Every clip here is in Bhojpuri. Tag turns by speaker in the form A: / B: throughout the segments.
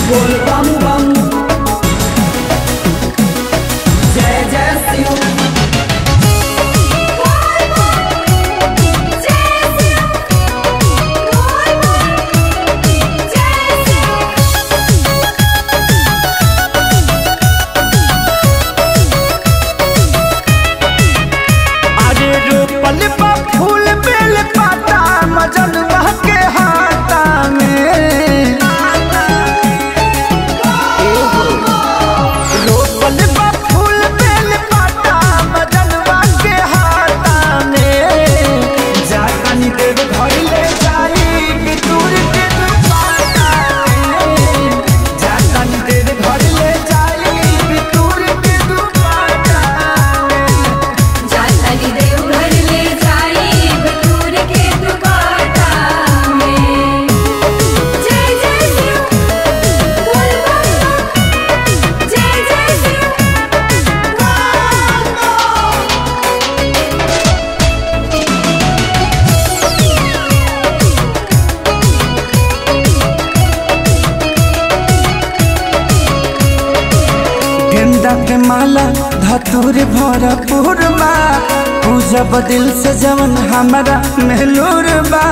A: बोल बम बम जय जय शिव
B: अरे रोपल बा फूल बेल पाता मजनवा के हाथा में रोपल बा फूल बेल पाता मजनवा के हाथा में जानी देव धइले जाई कि दूर के दुपाता में जानी देव धइले जाई कि दूर के दुपाता में
C: जाताली देवघर ले जाई बटूर के दुपाटा में जय जय शिव बोल बम बम जय जय शिव
B: गेंदा के माला धतूर भरपूर बा पूजब दिल से जवन हमारा मेहलूर बा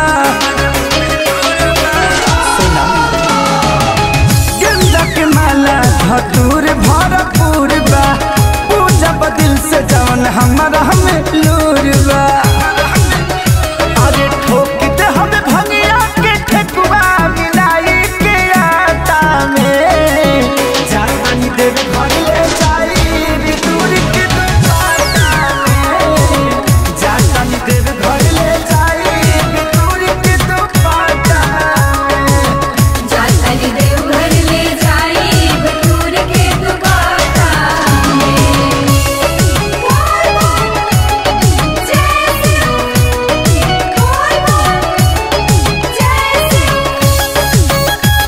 B: गेंदा के माला धतूर भरपूर बा पूजब दिल से जवन हमारा मेहलूर बा अरे ठोक दे हमें भंगिया के ठेकुआ मिलाई के आटा में जानी देव घर ले जाई रे दूर के दुपाटा में जानी देव घर ले जाई रे दूर के दुपाटा में
C: जाताली देवघर ले जाई बटूर के दुपाटा में बोल बम जय शिव बोल बम जय शिव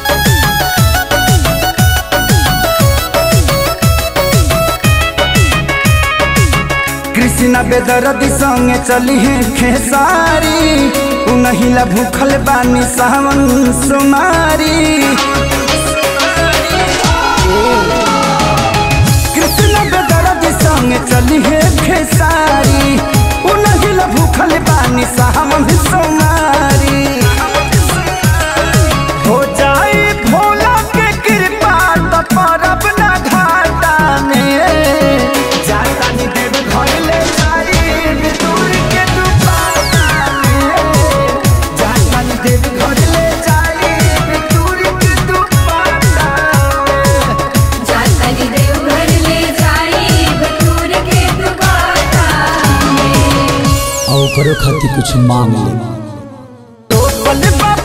B: कृष्णा बेदरदी संगे चली है खेसारी उनहिला भूखल बानी सावन सुमारी कृष्णा बेदरदी संगे चली है खेसारी उनहिला भूखल बानी सावन सुमारी हो जाए भोला के कृपा तो परब ना घाटा में जाता नी देव घर ले जाई दूर के दुपाटा में जाता नी देव घर ले जाई दूर के दुपाटा में
C: जाताली देवघर ले जाई बटूर के दुपाटा में
D: और ओकरो खातिर कुछ मांग ले
B: तो बल बाप